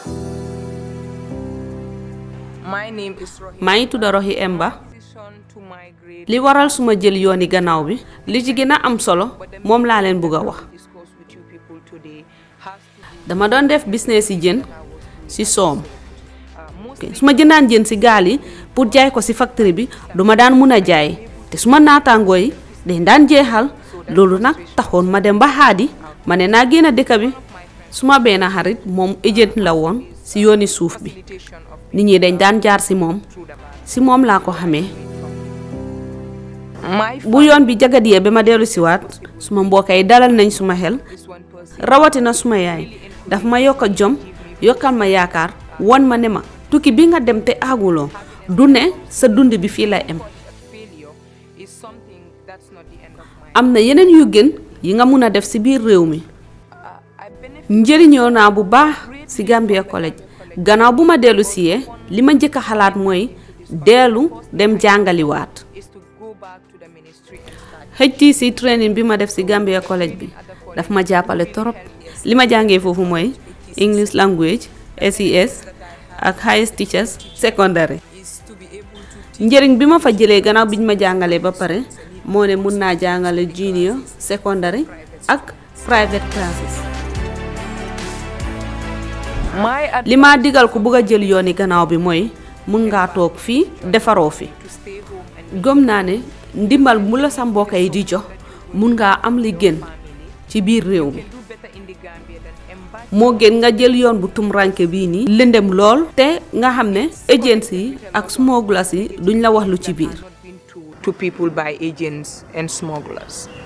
My name is Rohi. maa ngi tudd Rohi Emba Decision to migrate. li waral suma jël yooni gannaaw bi li ci gën a am solo moom laa leen bëgg a wax Discuss with you people today has to do. dama doon def business yi jën ci soom Uh, most ok su ma jëndaan jën ci gaal yi pour jaay ko ci factory bi duma daan mun a jaay te su ma naataangoo yi dañ daan jeexal loolu nag taxoon ma dem ba xaadi ma ne naa génn dëkk bi su ma benn xarit moom agent la woon ci yooni suuf bi facilitation of nit ñi dañ daan jaar ci moom through the band. ci moom laa ko xamee My bu yoon bi jagadiyee ba ma dellu siwaat suma mbokk yi dalal nañ suma xel is one person. rawatina suma yaay daf ma yokk a jom yokkal ma yaakaar won ma ne ma tukki bi nga dem te aaguloo du ne sa dund bi fii la em A failure is something that's not the end of my. am na yeneen yu gën yi nga mun a def ci biir réew mi Uh, I benefit njëriñoo naa bu baax ci Gambia College gannaaw bu ma dellu siyee li ma njëkk a xalaat mooy dellu dem jàngaliwaat is to go back to the ministry and start. HTC training bi ma def ci Gambia College bi daf ma jàppale torop li ma jàngee foofu mooy English language SES ak highest teachers secondary Is to be able to njëriñ bi ma fa jëlee gannaaw bi ñu ma jàngalee ba pare moo ne mun naa jàngale junior secondary ak private classes my ad- li ma digal ku bugg a jël yooni gannaaw bi mooy mun ngaa toog fii defaroo fi to stay home and gëm naa ne ndimbal mu la sa mbokk yi di jox mun ngaa am li gën ci biir réew mi do better in the Gambia than embark moo gën nga jël yoon bu tumranke bii nii lëndëm lool te nga xam ne agency yi ak smugglers yi duñ la wax lu ci biir not been told to people by agents and smugglers.